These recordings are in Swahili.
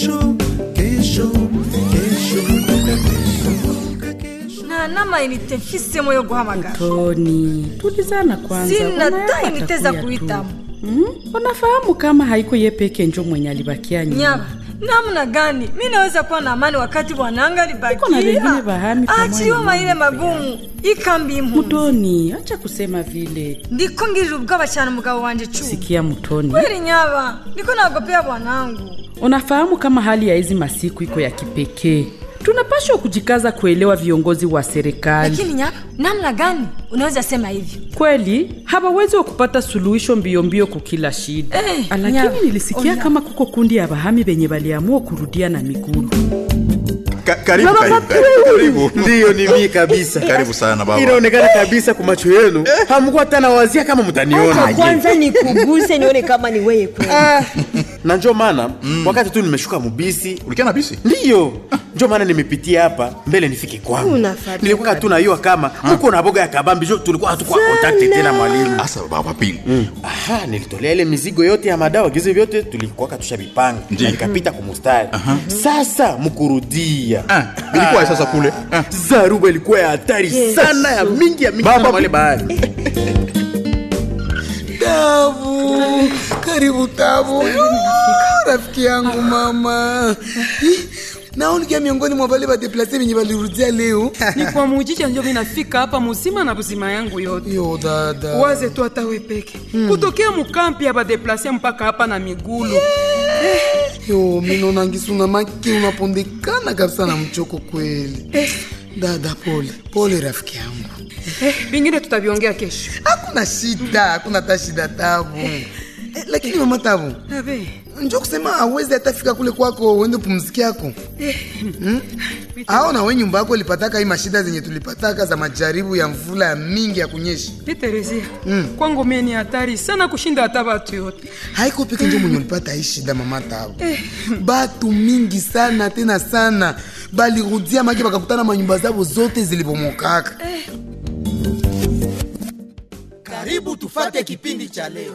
kesho kesho kesho kumbuka kesho kumbuka kesho nta n'amayinite mfisemo yo guhamagara toni tulizana kwanza sina unayapata ta inite za kuya tu. kuhitamo Mm, unafahamu kama haiko ye peke njo mwenye alibakia nyuma nyama namna gani mi naweza kuwa na amani wakati bwananga Niko na wengine bahami pamoja achiwa na maile mama magumu ikambi impunzi mutoni acha kusema vile ndiko ngirira ubwoba cyane umugabo wanje cu sikia mutoni kweli nyaba ndiko nagopea bwanangu unafahamu kama hali ya hizi masiku iko ya kipekee tunapashwa kujikaza kuelewa viongozi wa serikali lakini nyaba namna gani unaweza sema hivyo kweli hawawezi wa kupata suluhisho mbio mbio kukila shida Eh, lakini nyama. nilisikia Oya. kama kuko kundi ya bahami benye baliamua kurudia na migulu Ka- karibu karibu karibu, karibu ndiyo ni mii kabisa karibu sana baba inaonekana kabisa kwa macho yenu hamkuwa hata nawazia kama mtaniona Acha kwanza nikuguse nione kama ni wewe kweli. na njo maana wakati tu nimeshuka mubisi ulikia na bisi ndiyo njo maana nimepitia hapa mbele nifike kwangu Unafuata nilikuwa tu naiwa kama huko na boga ya kabambi jo tulikuwa hatukuwa kontakte tena mwalimu asa baba pili aha nilitolea ile mizigo yote ya madawa gizi vyote tulikuwaka tushavipanga Ndiyo. na nikapita kumustari sasa mkurudia Ah, ilikuwa sasa kule Ah, zaruba ilikuwa ya hatari sana ya mingi ya mingi Baba. sana mwale bahari Tabu, karibu Tabu. Ah, Rafiki yangu mama. Ih, Naonikia miongoni mwa wale badeplase venye balirudia leo. ni kwa mujicha njo minafika hapa muzima na buzima yangu yote Yo dada. waze tu hata we peke kutokea mukampi ya badeplase mpaka hapa na migulu Yo, minona ngisuna maki unapondekana kabisa na mchoko kweli. Dada, pole pole rafiki yangu. eh, vingine tutaviongea kesho Hakuna shida, hakuna hata shida Tabu. Eh, lakini mama Tabu, Abe, njo kusema awezi hatafika kule kwako uende pumziki yako hmm? au na we nyumba yako ilipataka hii mashida zenye tulipataka za majaribu ya mvula ya mingi ya kunyesha Piterezia kwangu mie ni hatari sana kushinda hata batu yote haiko peke njo mwenye ulipata hii shida mama Tabu batu mingi sana tena sana balirudia maki bakakutana manyumba zabo zote zilibomokaka karibu tufate kipindi cha leo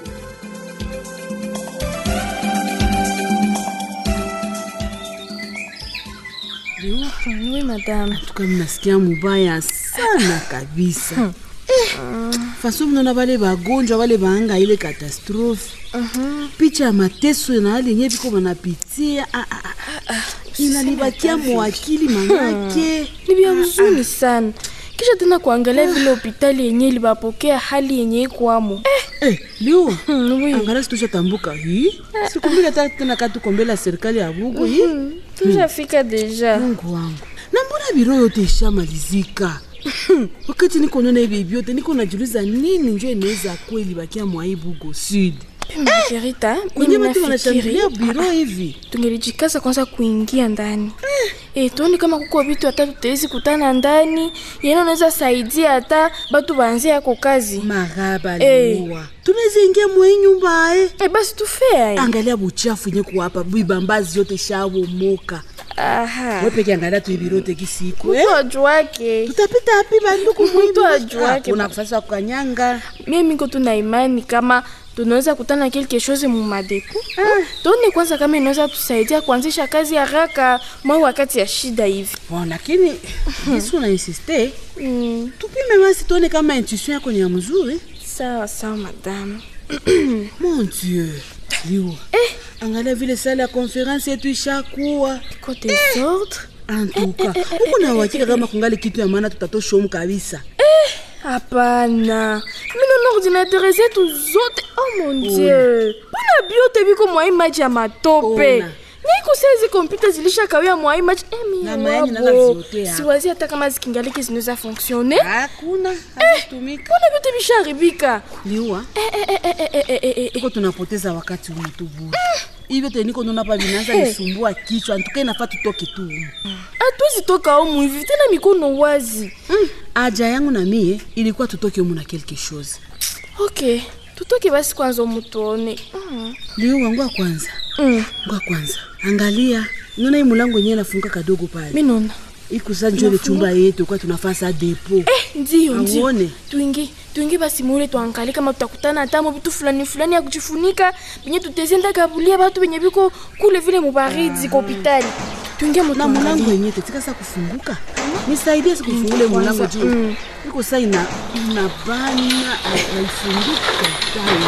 Oui, madame. tuka mnasikia mubaya sana kabisa faso mnaona vale vagonjwa vale vaanga ile katastrofe picha ya mateso na hali yenyewe viko vanapitia ah, ah, ah. inanibakia mwakili manake Ni vya huzuni sana kisha tena kuangalia vile hospitali yenye ilibapokea hali yenye ikwamo eh, liua Hmm, oui. angalia situshatambuka hii sikumbili hata tena katukombela serikali ya bugu hii tushafika deja mungu wangu na mbona biro yote ishamalizika wakati niko nona hivi vyote niko najiuliza nini njo inaweza kweli bakia mwaibugo sud Margarita, kwenye mimi watu wanashangilia nafikiri biro hivi tungelijikaza kwanza kuingia ndani eh, tuone kama kuko vitu hata tutawezi kutana ndani yene unaweza saidia hata batu baanzie yako kazi maraba Eh. liua tunaweza ingia mwei nyumba ae eh, basi tufea angalia buchafu yenye kuwapa bibambazi yote shabomoka aha wepeke angalia tu ibirote kisiko eh? mtu ajuake tutapita api banduku Mtu ajuake. unafasa kukanyanga mie miko tuna imani kama tunaweza kutana quelque chose mu madepo tuone kwanza kama inaweza tusaidia kuanzisha kazi haraka mwa wakati ya shida hivi bon lakini kisu na insiste mm. tupime basi tuone kama intuition yako ni ya mzuri sawa sawa madame mon dieu liwa angalia vile sala ya konferensi yetu ishakuwa ko desordre antuka huku na uhakika kama kungali kitu ya maana tutatoshomu kabisa hapana minona ordinateur zetu zote oh mon dieu mpona biote biko mwai maji ya matope Ona. niko saizi kompyuta zilishakawia mwai maji Na mayani naza ziotea. siwazi hata kama zikingaliki zinaweza fonctionne hakuna hazitumika mpona vyote visharibika liwa tuko tunapoteza wakati umu tu bure hivyo teniko nona pa vinaanza nisumbua kichwa antuka inafaa tutoke tu umu hatuwezi toka umu hivi tena mikono wazi aja yangu na mie ilikuwa tutoke umu na quelque chose ok tutoke basi kwanza umu tuone mm. liwa ngwa kwanza mm. ngwa kwanza angalia nona hii mulango yenyewe nafunga kadogo pale minona ikusa njo ile chumba yetu kwa tunafaa sa depo Eh, ndio ndio Auone? tuingi tuingi basi mule tuangalie kama tutakutana hatamo vitu fulani fulani ya kujifunika benye tutezenda kabulia batu benye biko kule vile mubaridi kwa hopitali tuingie na mutuangalie. mulango yenye tetikasa kufunguka nisaidie sikufungule mulango juu Mm. iko sa ina inabana haifunguki katai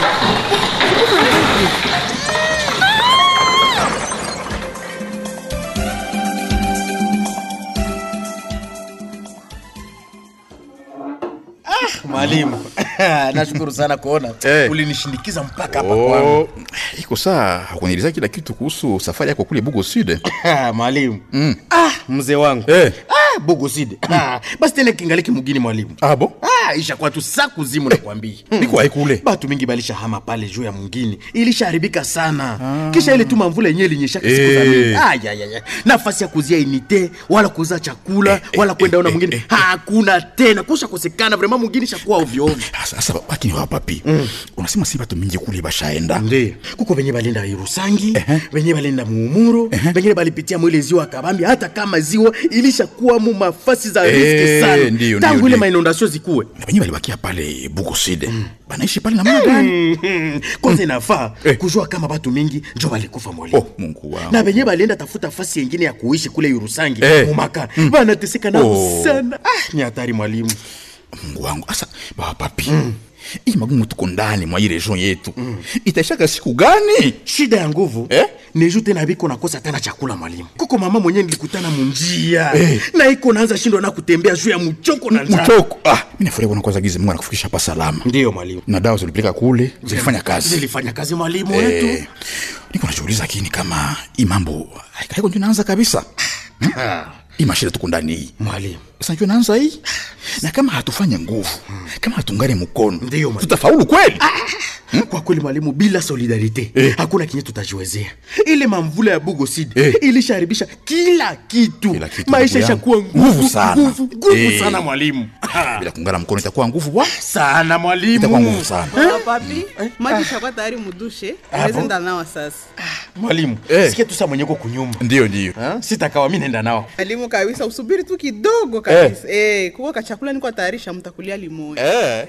mwalimu nashukuru sana kuona Eh. ulinishindikiza mpaka hapa kwangu Oh, iko saa hakunieleza kila kitu kuhusu safari yako kule Bugo Sud. mwalimu Mm. ah, mzee wangu Eh. ah, bogoside ah, basi tena kingaliki mugini mwalimu Abo? ah, ishakuwa tu saa kuzimu nakwambia Niko hai kule. batu mingi balisha hama pale juu ya mwingine ilishaharibika sana kisha ile tuma mvula yenyewe ilinyeshaka siku za Eh. mingi ayayaya nafasi ya kuzia inite wala kuuza chakula wala kwenda ona mwingine hakuna tena kusha kosekana vrema mwingine shakuwa ovyoovyo Sasa lakini wa papi. Unasema si watu mingi kule bashaenda. ndio kuko venye balinda irusangi venye balinda muumuro vengine balipitia mwile ziwa kabambi hata kama ziwa ilishakuwa mu mafasi za Eh, riski sana ndio, tangu ndio, ile ndio. mainondasio zikuwe Na wenyewe walibakia pale Bugo Sud. Banaishi pale namna gani? Mhm. kwanza inafaa Eh. kujua kama batu mingi njo balikufa mwalimu Oh, Mungu wangu. na venye balienda tafuta fasi yengine ya kuishi kule Irusangi Eh. mumaka banateseka nao Oh. sana ah, ni hatari mwalimu Mungu wangu. Asa baba papi. Hii magumu tuko ndani mwa hii region yetu. Itaishaka siku gani? shida ya nguvu Eh? neju tena biko nakosa tena chakula mwalimu kuko mama mwenyewe nilikutana munjia Eh. na iko naanza shindwa na kutembea juu ya mchoko na njaa Mchoko. Ah, mimi nafurahi kuona kwanza gizi Mungu anakufikisha hapa salama. ndiyo mwalimu Na dawa zilipeleka kule zilifanya kazi. zilifanya kazi mwalimu wetu Eh, niko najiuliza lakini kama hii mambo haiko ndio inaanza kabisa. Ah, Hii mashida tuko ndani hii. mwalimu Sasa ndio inaanza hii. Na kama hatufanye nguvu, kama hatungane mkono, Ndiyo, mwalimu. tutafaulu kweli? kwa kweli mwalimu bila solidarite Eh. hakuna kinye tutajiwezea ile mamvula ya bugosid Eh. ilishaharibisha kila kitu, Kila kitu, maisha ndugu ishakuwa yangu. nguvu Nguvu sana. nguvu, nguvu Eh. sana mwalimu Bila kuungana mkono itakuwa nguvu bwana. sana mwalimu Itakuwa nguvu sana. Baba papi maji ishakuwa tayari mudushe awezi enda nawa sasa mwalimu Eh. sikia tu saa mwenyeko kunyumba Ndio ndio. Ha? sitakawa mi nenda nao alimu kabisa usubiri tu kidogo kabisa eh. kuko kachakula niko tayarisha mtakulia limoya Eh.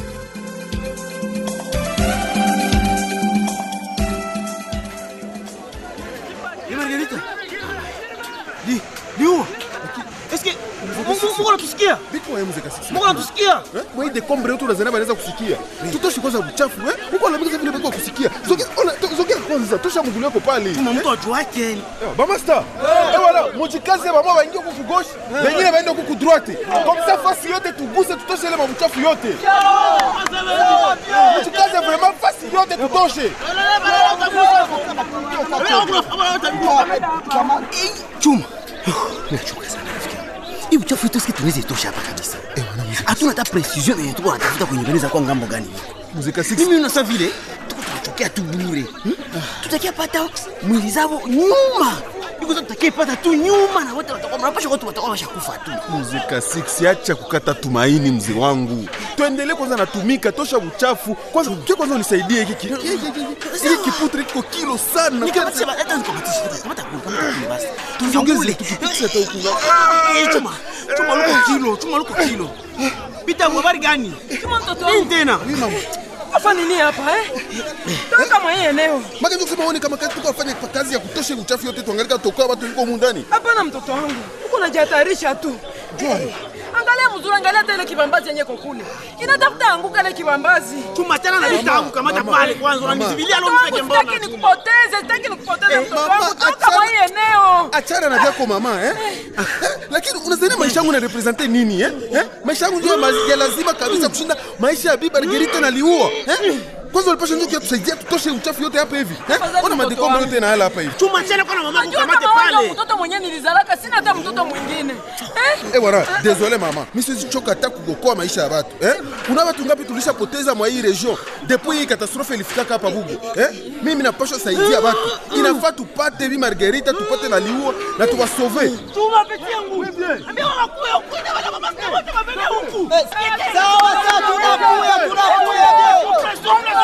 Margarita. Di, diua. Eske Mungu anatusikia? Biko wewe mzee kasisi. Mungu anatusikia? Wewe de kombre yote unazana banaweza kusikia. Tutoshi kwanza uchafu eh? Uko na vile vile kusikia. Zogea ona to- zogea kwanza tosha mgulu yako pale. Tuma mtu ajuake. Eh, Ba master. Eh wala mujikaze baba waingie huku gauche. Wengine waende huku droite. Comme ça fasi yote tuguse tutoshe ile mabuchafu yote. Mujikaze vraiment fasi yote tutoshe. Chuma. Nachoka sana rafiki. Hii uchafu yote tuweze tosha hapa kabisa. Hatuna hata precision yenye tuko natafuta kwenye beneza kwa ngambo gani. Mzee kasisi. Mimi unasa vile tuko tunachokea tu bure. Tutakia pata mwili zao nyuma. Niko tutakia pata tu nyuma na wote watakuwa mnapasha watu watakuwa washakufa tu. Mzee Kasiksi, acha kukata tumaini mzee wangu, tuendelee kwanza natumika, tosha uchafu kwanza. Kia kwanza unisaidie hiki ki- hiki- hiki- hiki kiputre kiko kilo sana. Nikamatisha hata nikamatisha kamata kamata basi. Tuzongeze Tunyongule. tukipitisha hata huku. Eh, Chuma. Chuma luko kilo, chuma luko kilo. Pita habari gani? Chuma mtoto Nini wangu. tena? Hapa nini hapa eh? Toka mwa hii eneo. Maka ndio kusema uone kama kazi tuko afanye kwa kazi ya kutosha uchafu yote, tuangalie toka watu liko humu ndani. Hapana mtoto wangu. Uko unajihatarisha tu. Angalia mzuri, angalia hata ile kibambazi yenye iko kule. Inatafuta anguka ile kibambazi. Chuma tena na vitu yangu kamata pale kwanza unanizivilia leo mpeke mbona? Sitaki nikupoteze, sitaki nikupoteze Eh, mtoto mama, wangu. Toka achana- mwa hii eneo. Achana na vyako mama eh? Lakini unazania maisha yangu inarepresente nini eh? eh? Maisha yangu ndio ya ma- ya lazima kabisa kushinda maisha ya Bibi Margarita na liua eh? Kwanza ulipasha ndio kutusaidia tutoshe uchafu yote hapa hivi eh? Ona madekombe yote na hala hapa hivi. Chuma tena kwa na mama Najua kukamate kama wewe pale. ndio mtoto mwenyewe nilizalaka, sina hata mtoto mwingine. Eh? Eh bwana, désolé mama. Mimi siwezi choka hata kuokoa maisha ya watu. Eh? Kuna watu ngapi tulishapoteza mwa hii region depuis hii katastrofe ilifika hapa Bugo. Eh? Mimi napaswa saidia watu. Inafaa tupate Bi Margarita tupate na liua na tuwasauve. Chuma peke yangu. Ambia wanakuya huku na wala mama wote wabebe huku. Sawa sawa tunakuya tunakuya.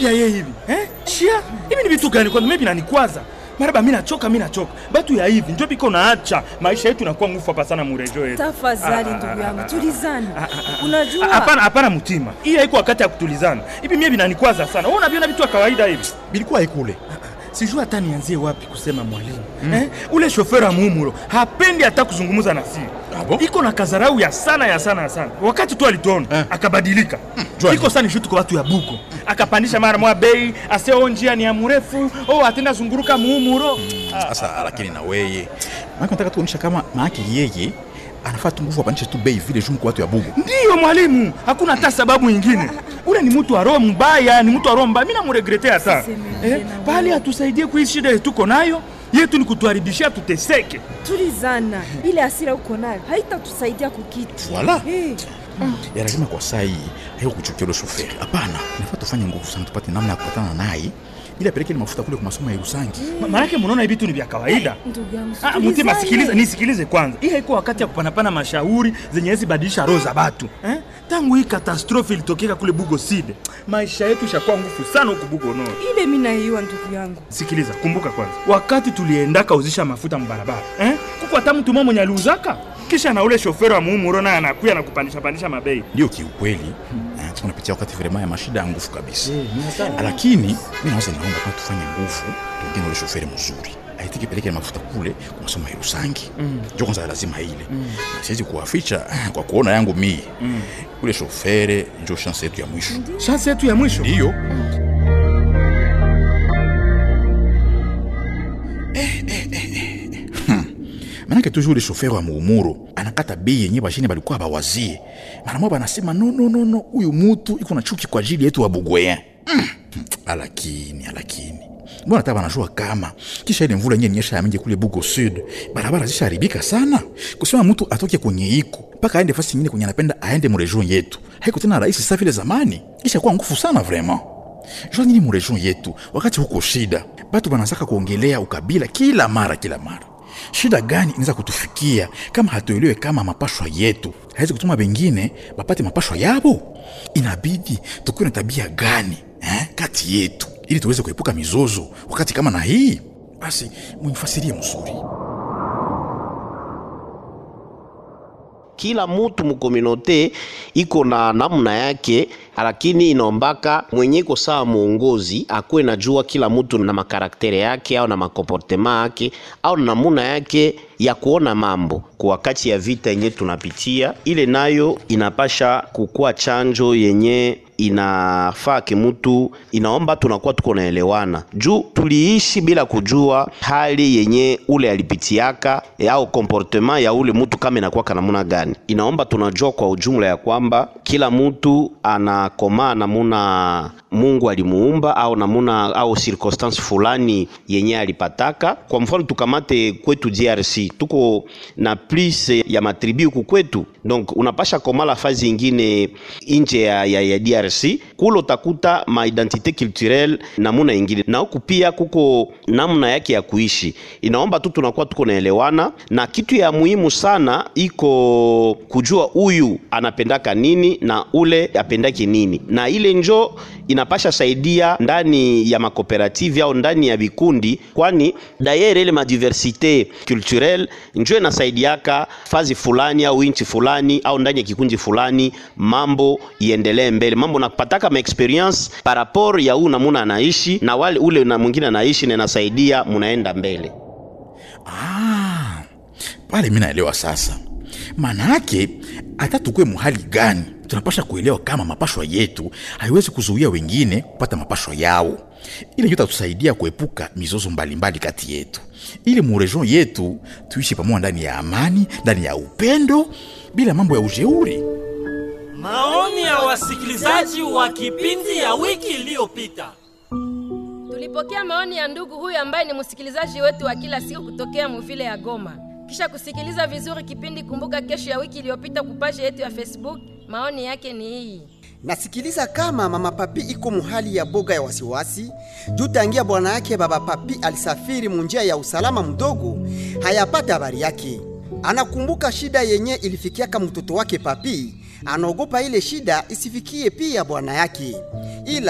vya ye hivi eh? shia hivi ni vitu gani kwanza mimi vinanikwaza maraba mi nachoka mi nachoka batu ya hivi njo biko naacha maisha yetu inakuwa ngufu hapa sana murejo yetu tafadhali Ah, ah, ndugu ah, yangu ah, tulizana ah, ah. unajua hapana hapana mutima hii haiko wakati ya kutulizana hivi mie vinanikwaza sana wewe unaviona vitu ya kawaida hivi bilikuwa ikule sijui hata nianzie wapi kusema mwalimu mm. eh? ule shoferi amumulo hapendi hata kuzungumza na sisi iko na kazarau ya sana ya sana ya sana wakati tu alituona eh. akabadilika mm. iko sana shutu kwa watu ya buko akapandisha mara moja bei aseo njia ni ya mrefu oh atenda zunguruka muumuro sasa lakini na weye maana nataka tuonyesha kama maake yeye anafaa tu nguvu apandishe tu bei vile juu kwa watu ya bugu ndiyo mwalimu hakuna hata sababu ingine ule ni mtu wa roho mbaya ni mtu wa roho mbaya mi namuregrete hata eh, pale atusaidie kui shida yetu tuko nayo yetu ni kutuharibishia tuteseke tulizana ile hasira uko nayo haitatusaidia kukitu Voilà. Eh. ya lazima kwa saa hii haiko kuchukia ule shoferi hapana nafaa tufanye nguvu sana tupate namna ya kupatana naye ili apeleke ile mafuta kule kwa masomo ya Irusangi Ma- maanake munaona hivi tu ni vya kawaida ndugu yangu Ah, tulizane. Mutima, sikiliza, nisikilize kwanza. Hii haiko wakati ya kupanapana mashauri zenye hizi badilisha roho za batu eh? Tangu hii katastrofi ilitokeka kule Bugo Side, maisha yetu ishakuwa ngufu sana huku Bugo Nord. ile mi naiwa ndugu yangu Sikiliza, kumbuka kwanza, wakati tuliendaka uzisha mafuta mbarabara eh? kuko hata mtu mmoja mwenye aliuzaka kisha na ule shoferi wa muumuro naye anakuya na kupandisha pandisha mabei. ndio kiukweli eh, tunapitia wakati vrema ya mashida ya nguvu kabisa ni hatari. lakini mi naweza naomba kama tufanye nguvu tuongee na ule shoferi mzuri aitiki peleke ile mafuta kule kwa masomo ya Irusangi Mm. njo kwanza lazima ile na siwezi kuwaficha kwa kuona yangu mie ule shofere njo shanse yetu ya mwisho Shansi yetu ya mwisho ndiyo manake toujours ule shoferi wa muumuro anakata bei yenye bashini balikuwa bawazie mara moja banasema no, no, no, no, huyu mutu iko na chuki kwa ajili yetu wa bugwea mm. alakini alakini mbona hata banajua kama kisha ile mvula yenye nyesha ya mingi kule bugo sud barabara zishaharibika sana kusema mtu atoke kwenye iko mpaka aende fasi nyingine kwenye anapenda aende muregion yetu haiko tena rahisi sa vile zamani kisha kuwa ngufu sana vraiment jua nini muregion yetu wakati huko shida batu banazaka kuongelea ukabila kila mara kila mara shida gani inaweza kutufikia kama hatuelewe kama mapashwa yetu hawezi kutuma bengine bapate mapashwa yabo inabidi tukuwe na tabia gani eh, kati yetu ili tuweze kuepuka mizozo wakati kama na hii basi munifasirie mzuri kila mutu mukominote iko na namna yake, lakini inaombaka mwenye iko sawa muongozi akuwe najua kila mutu na makaraktere yake au na makomportema yake au na namuna yake ya kuona mambo kwa wakati ya vita yenye tunapitia, ile nayo inapasha kukuwa chanjo yenye inafaa kimutu, inaomba tunakuwa tuko naelewana juu tuliishi bila kujua hali yenye ule alipitiaka e, au comportement ya ule mutu kama inakuwa kanamuna gani. Inaomba tunajua kwa ujumla ya kwamba kila mutu anakomaa namuna Mungu alimuumba au namuna au circonstance fulani yenye alipataka. Kwa mfano tukamate kwetu DRC, tuko na plus ya matribi huku kwetu, donc unapasha komala fazi ingine nje ya, ya, ya DRC kulo utakuta ma identite culturelle namuna ingine, na huku pia kuko namna yake ya kuishi. Inaomba tu tunakuwa tuko naelewana, na kitu ya muhimu sana iko kujua huyu anapendaka nini na ule apendaki nini, na ile njo inapasha saidia ndani ya makooperative au ndani ya vikundi, kwani dayere ile madiversite culturelle njo inasaidiaka fazi fulani au inchi fulani au ndani ya kikundi fulani, mambo iendelee mbele, mambo napataka ma experience par rapport ya huu namuna anaishi na wale ule na mwingine anaishi, na inasaidia munaenda mbele. ah, pale mi naelewa sasa maana yake hata tukue muhali gani tunapasha kuelewa kama mapashwa yetu haiwezi kuzuia wengine kupata mapashwa yao ile ndio tatusaidia kuepuka mizozo mbalimbali kati yetu ili muregion yetu tuishi pamoja ndani ya amani ndani ya upendo bila mambo ya ujeuri Maoni ya wasikilizaji wa kipindi ya wiki iliyopita. Tulipokea maoni ya ndugu huyu ambaye ni msikilizaji wetu wa kila siku kutokea muvile ya Goma. Kisha kusikiliza vizuri kipindi Kumbuka Kesho ya wiki iliyopita kupaje yetu ya Facebook, maoni yake ni hii. nasikiliza kama mama papi iko muhali ya boga ya wasiwasi juu tangia bwana yake baba papi alisafiri munjia ya usalama mdogo hayapata habari yake anakumbuka shida yenye ilifikiaka mtoto wake papi anaogopa ile shida isifikie pia bwana yake ila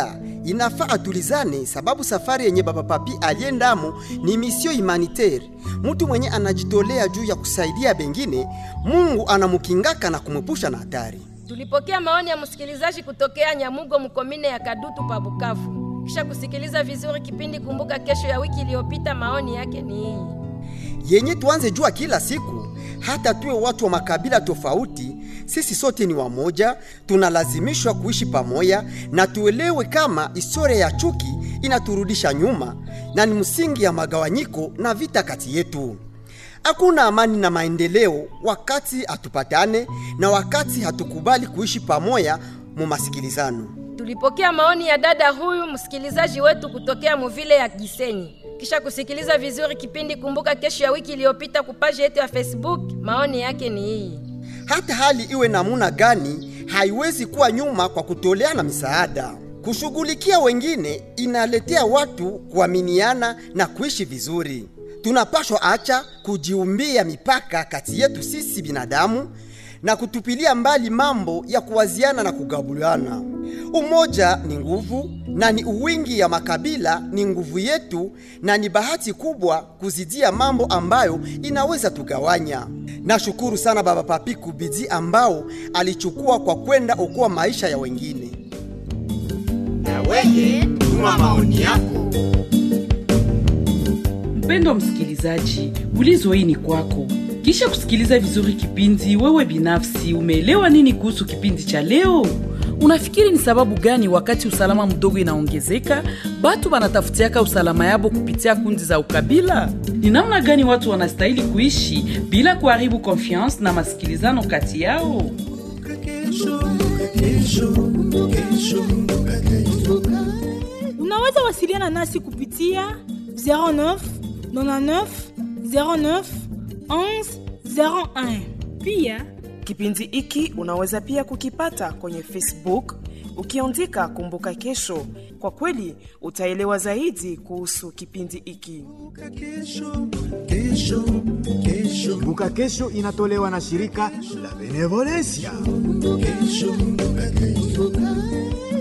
inafaa atulizane, sababu safari yenye baba papi aliendamo ni misio humanitaire. Mtu mwenye anajitolea juu ya kusaidia bengine, Mungu anamukingaka na kumepusha na hatari. Tulipokea maoni ya msikilizaji kutokea Nyamugo mkomine ya Kadutu pa Bukavu. Kisha kusikiliza vizuri kipindi Kumbuka Kesho ya wiki iliyopita, maoni yake ni hii. yenye tuanze jua kila siku, hata tuwe watu wa makabila tofauti, sisi sote ni wamoja, tunalazimishwa kuishi pamoja na tuelewe kama historia ya chuki inaturudisha nyuma na ni msingi ya magawanyiko na vita kati yetu. Hakuna amani na maendeleo wakati hatupatane na wakati hatukubali kuishi pamoja mu masikilizano. Tulipokea maoni ya dada huyu msikilizaji wetu kutokea muvile ya Gisenyi. Kisha kusikiliza vizuri kipindi Kumbuka Kesho ya wiki iliyopita kupaji yetu ya Facebook, maoni yake ni hii. Hata hali iwe namuna gani, haiwezi kuwa nyuma kwa kutoleana misaada. Kushughulikia wengine inaletea watu kuaminiana na kuishi vizuri. Tunapashwa acha kujiumbia mipaka kati yetu sisi binadamu na kutupilia mbali mambo ya kuwaziana na kugabuliana. Umoja ni nguvu na ni uwingi ya makabila ni nguvu yetu, na ni bahati kubwa kuzidia mambo ambayo inaweza tugawanya. Nashukuru sana Baba Papi kubidi ambao alichukua kwa kwenda okoa maisha ya wengine. Na weye tuma maoni yako. Mpendo msikilizaji, ulizo hii ni kwako. Kisha kusikiliza vizuri kipindi, wewe binafsi umeelewa nini kuhusu kipindi cha leo? Unafikiri ni sababu gani wakati usalama mdogo inaongezeka, batu banatafutiaka usalama yabo kupitia kundi za ukabila? Ni namna gani watu wanastahili kuishi bila kuharibu confiance na masikilizano kati yao? Unaweza wasiliana nasi kupitia 09 99 09 11 01. Pia kipindi hiki unaweza pia kukipata kwenye Facebook ukiandika Kumbuka Kesho. Kwa kweli utaelewa zaidi kuhusu kipindi hiki. Kumbuka Kesho inatolewa na shirika la Benevolencia. Kesho, kesho.